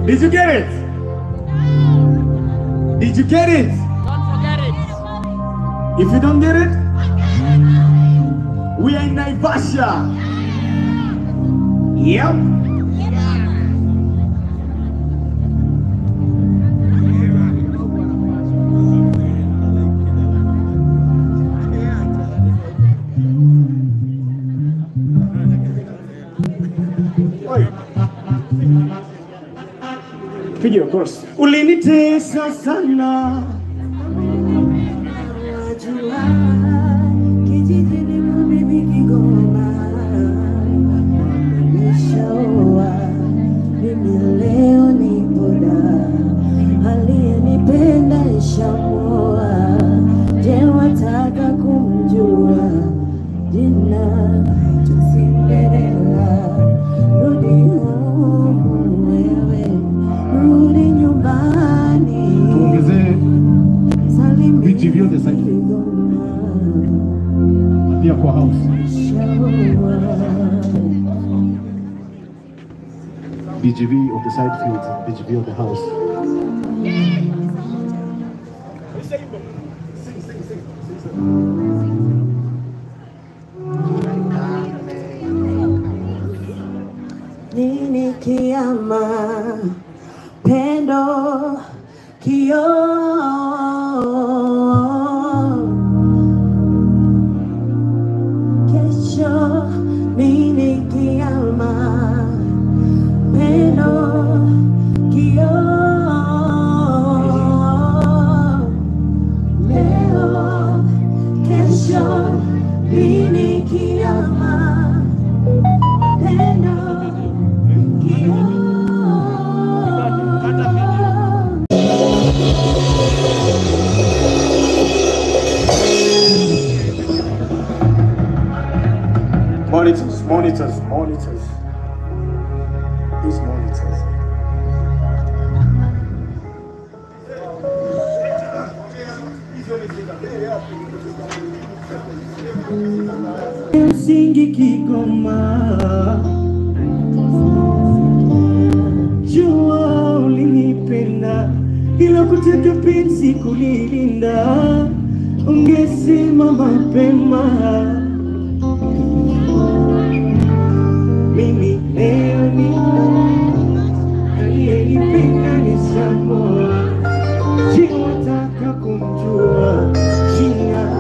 Did you get it? Did you get it? Don't forget it. If you don't get it, we are in Naivasha. Yep. Oi. Video course. Ulinitesa sana. Wajua kijijini mimi Kigoma, nishaoa mimi leo nipo da, aliyenipenda nishamoa. Je, wataka kumjua jina Cinderella? Rudi home wewe, rudi nyumbani. Tuongezee viti vyote sasa hivi. pia kwa house. BGV of the side field, BGV of the house. Nini kiama pendo kio kesho nini kiama pendo kio leo kesho nini kiama pendo kio Monitors, monitors, monitors. These monitors. Msingi Kigoma, jua ulinipenda, ila kutaka penzi kulilinda, ungesema mapema mimi leo ni aliyenipenda ni Samoa, je, wataka kumjua jina?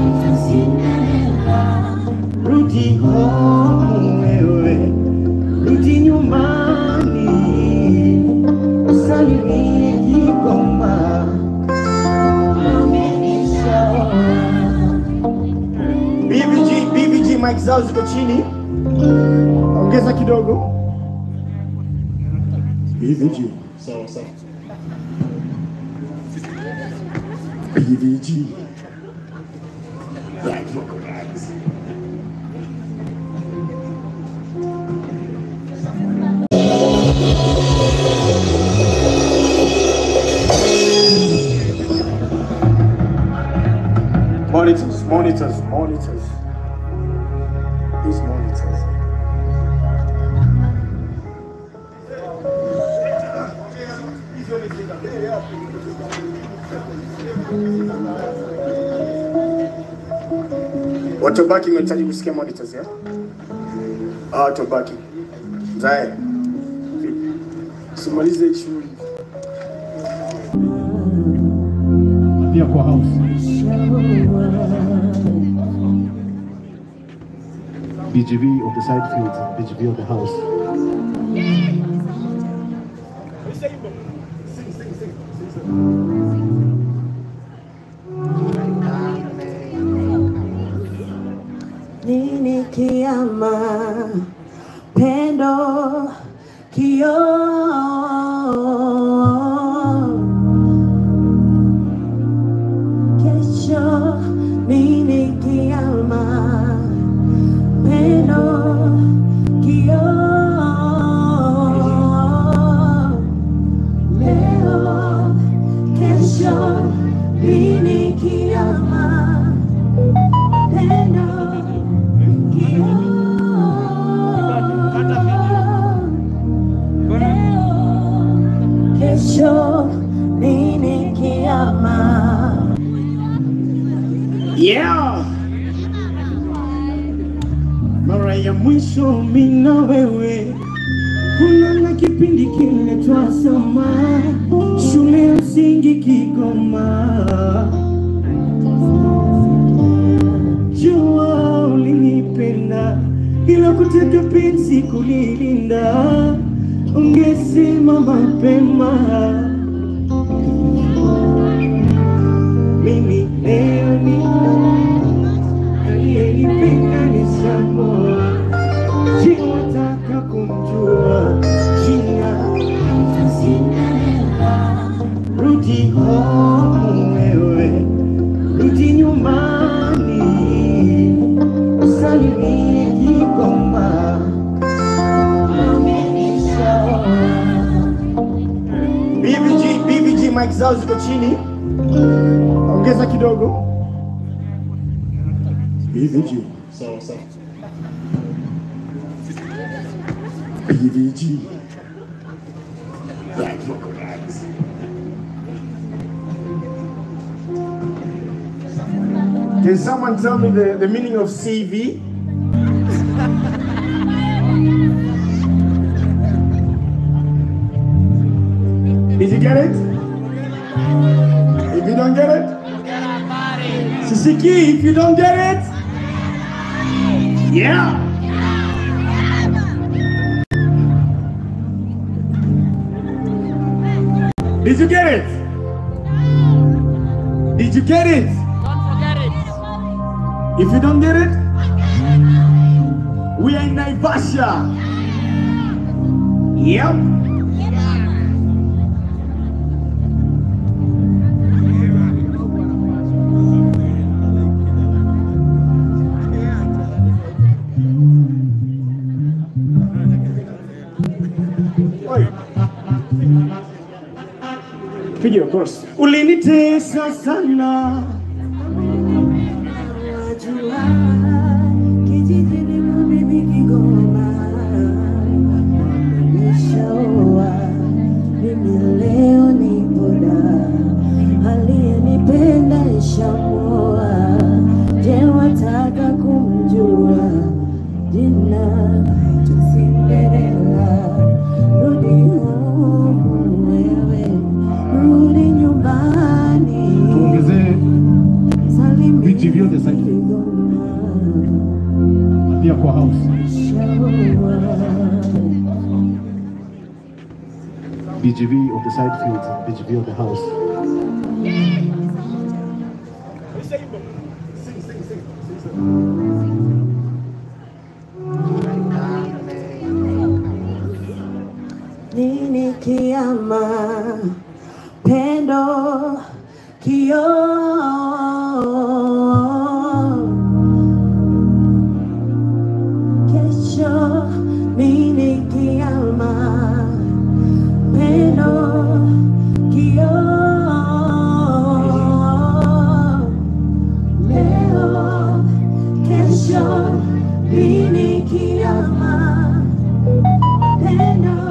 Rudi home wewe, rudi nyumbani, usalimie Kigoma. BVG, BVG mic zao ziko chini. Ongeza kidogo. BVG. Sawa sawa. BVG. Black vocal guys. Monitors, monitors, monitors. These monitors. Watobaki mnahitaji kusikia monitors ya? Ah, watobaki. Zae. Simalize hii shughuli. Pia kwa house. BGV of the side field, BGV of the house. nini kiama pendo kio kesho nini kiama pendo kio leo kesho nini kiama pendo kio kesho nini kiama Yeah. Mara ya mwisho mimi na wewe kuna na kipindi kile twasoma shule ya msingi Kigoma. Jua ulinipenda ila kutaka penzi kulilinda, ungesema mapema mimi leo ni aliyenipenda ni Samoa. Je, wataka kumjua jina? Rudi home wewe, rudi nyumbani, usalimie Kigoma. BVG, BVG mic zao ziko chini, ongeza kidogo. BVG. Sawa sawa. BVG. Black vocal guys. Can someone tell me the, the meaning of CV? Did you get it? If you don't get it, Sisiki, if you don't get it, yeah. Did you get it? Did you get it? Don't forget it. If you don't get it, we are in Naivasha. Yep. Oi. Piga chorus. Ulinitesa sana wajua kijijini mwa bibi Kigoma nimeshaoa mimi leo nipo da aliyenipenda nishamoa je wataka kumjua jina Cinderella rudi home wewe rudi nyumbani tuongezee Salimia Viti vyote sasa. Kigoma. pia kwa house. BGV on the side field, BGV on the house. Nini kiama pendo kio kesho nini kiama pendo kio leo kesho nini kiama pendo